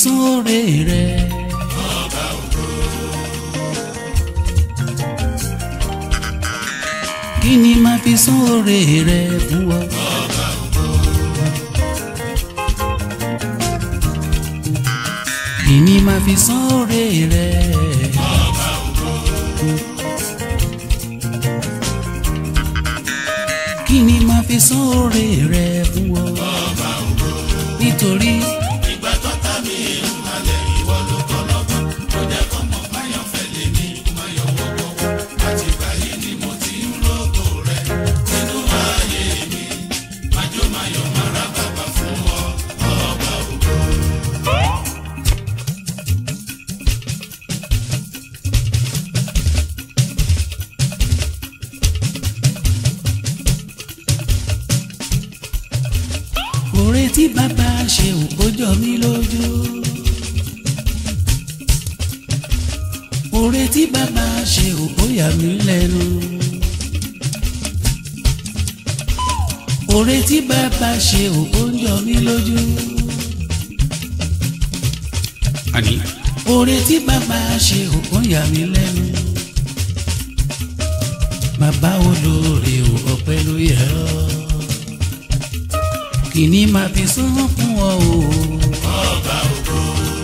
sóore rẹ. kí ni máa fi sóore rẹ fún ọ. kí ni máa fi sóore rẹ. kí ni máa fi sóore rẹ fún ọ. nítorí. ìgbà tó ta mi ń halẹ̀ ìwọ ló kọ́ lọ́gbọ́n tó jẹ́ kọ́ mọ̀ báyọ̀ fẹ́ lé ní mayọ̀ wọ́wọ́ àti ìgbà yìí ni mo ti ń rògbò rẹ̀ nínú ayé mi májò mayọ̀ mara bàbá fún ọ ọba ògo. Oore tí bàbá ṣe ò kó jọ mí lójú. Oore tí bàbá ṣe ò kó yà mí lẹ́nu. Oore tí bàbá ṣe ò kó jọ mí lójú. Àní. Oore tí bàbá ṣe ò kó yà mí lẹ́nu. Bàbá olóore ò ọpẹ́ ló yẹ ọ́ kìíní máa fi sán fún ọ o. ọba ògo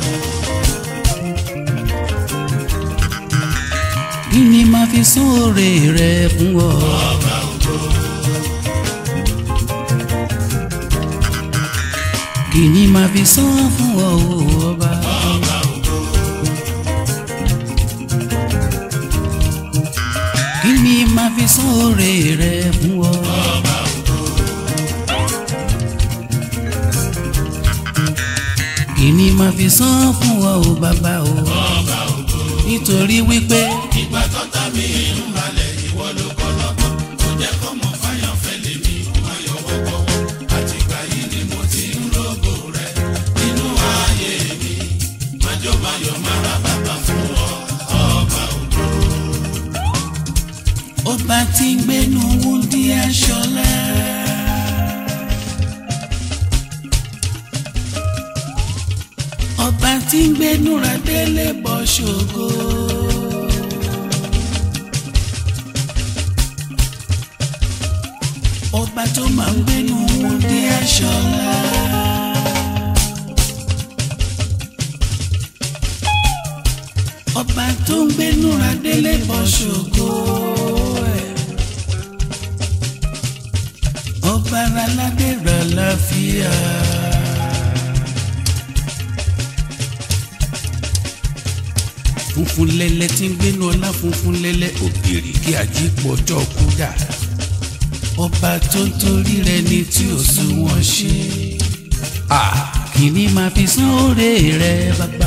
kìíní máa fi sán oore rẹ fún ọ. ọba ògo kìíní máa fi sán fún ọ o ọba. ọba ògo kìíní máa fi sán oore rẹ fún ọ. ọba ògo kìíní máa fi sán fún ọ o bàbá o. ọba ògo nítorí wípé ìgbà tó ta mi ń halẹ̀ ìwọ ló kọ́ lọ́gbọ́n tó jẹ́ kọ́ mọ̀ báyọ̀ fẹ́ lé ní mayọ̀ wọ́wọ́ àti ìgbà yìí ni mo ti ń rògbò rẹ̀ nínú ayé mi májò mayọ̀ mara bàbá fún ọ ọba ògo. ọba tí ń gbénu wúndí aṣọlá. ọba tí ń gbénu radélé bọ́ ṣògo. ọba tó máa ń gbénu wúndí aṣọlá. ọba tó ń gbénu radélé bọ́ ṣògo. ẹ̀. ọba aládé rà láfíà. funfun lẹ́lẹ́ tí ń gbénu ọlá funfun lẹ́lẹ́ òbírí kí ajípọ̀jọ́ kú dà. ọba tó ń torí rẹ ni tí ò sún wọn ṣe. kìíní máa fi sán oore rẹ bàbá.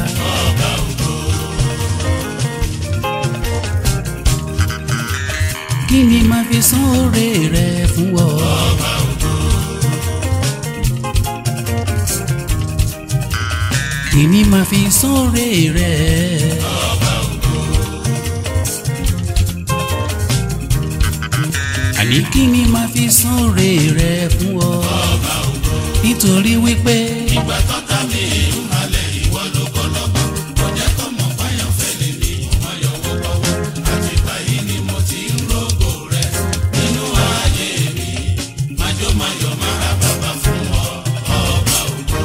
kìíní máa fi sán oore rẹ fún ọ. kìíní máa fi sán oore rẹ. àní kìíní máa fi sán oore rẹ fún ọ. nítorí wípé ìgbà tó ta mi ń halẹ̀ ìwọ ló kọ́ lọ́gbọ́n tó jẹ́ kọ́ mọ̀ báyọ̀ fẹ́ lé ní mayọ̀ wọ́wọ́ àti ìgbà yìí ni mo ti ń rògbò rẹ̀ nínú ayé mi májò mayọ̀ mara bàbá fún ọ ọba ògo.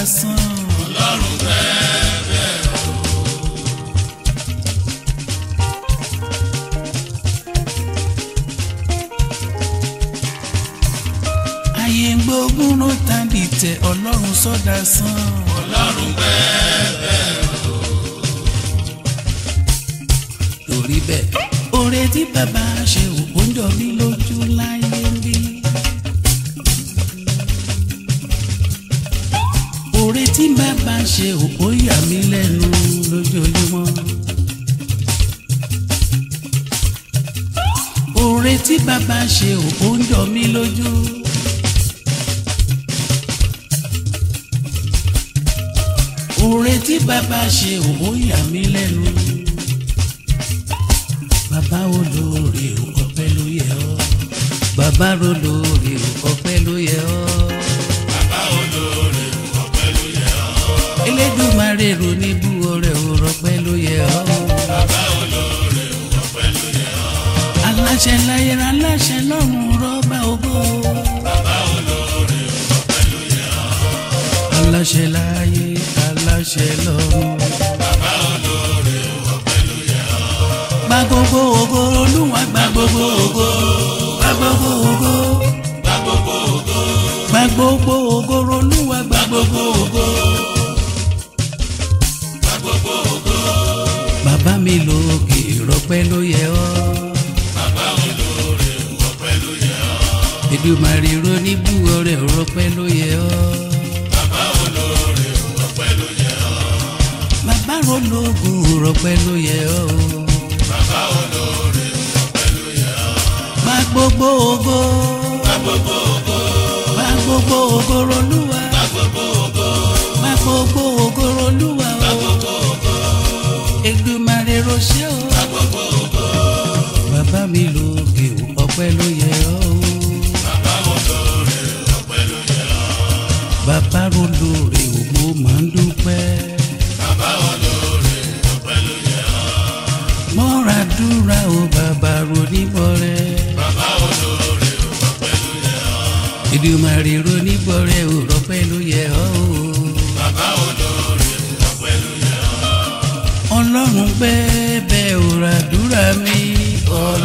sán. ọlọ́run bẹ́ẹ̀ ayé ń gbógun ló tàbí tẹ ọlọ́run sọ́dà sán. ọlọ́run bẹ́ẹ̀ torí bẹ́ẹ̀ oore tí bàbá ṣe ò ń jọ mí lójú láyé ń bí. oore tí bàbá ṣe ò ó yà mí lẹ́nu lójoojúmọ́. oore tí bàbá ṣe ò ó ń jọ mí lójú. oore tí bàbá ṣe ò ó yà mí lẹ́nu bàbá olóore o ọpẹ́ ló yẹ ọ́ bàbá olóore o ọpẹ́ ló yẹ ọ́ bàbá olóore ọpẹ́ ló yẹ ọ́ Elédùmarè ro ní bú ọrẹ o rọpẹ́ ló yẹ ọ́ bàbá olóore ọpẹ́ ló yẹ ọ́ aláṣẹ láyé aláṣẹ lọ́run rọba ògo bàbá olóore ọpẹ́ ló yẹ ọ́ aláṣẹ láyé aláṣẹ lọ́run bàbá olóore ọpẹ́ ló yẹ ọ́ gba gbogbo ògo olúwa gba gbogbo ògo gba gbogbo ògo gba gbogbo ògo gba gbogbo ògo olúwa gba gbogbo ògo. gba gbogbo ògo bàbá mi lókè rọpẹ́ ló yẹ ọ́ bàbá olóore ọpẹ́ ló yẹ ọ́ Èdùmàrè roníbù ọrẹ rọpẹ́ ló yẹ ọ́ bàbá olóore ọpẹ́ ló yẹ ọ́ bàbá rológun rọpẹ́ ló yẹ ọ́ bàbá olóore ọpẹ́ ló yẹ ọ́ gba gbogbo ògo gba gbogbo ògo gba gbogbo ògo rolúwa gba gbogbo ògo gba gbogbo ògo rolúwa gba o gbogbo ògo Èdùmàrè rọṣẹ́ o gba gbogbo ògo bàbá mi lókè ọpẹ́ ló yẹ ọ́ bàbá olóore ọpẹ́ ló yẹ ọ́ bàbá rolóore ògbó máa ń dúpẹ́. bàbá olóore ọpẹ́ ló yẹ ọ́ mọ́ra dúra o bàbá roníbọ̀rẹ́. bàbá olóore ọpẹ́ ló yẹ ọ́ Èdùmàrè roníbọ̀rẹ́ ò rọpẹ́ ló yẹ ọ́ o. bàbá olóore ọpẹ́ ló yẹ ọ́ ọlọ́run bẹ́ẹ̀ bẹ́ẹ̀ ò ràdúrà mi. ọlọ́run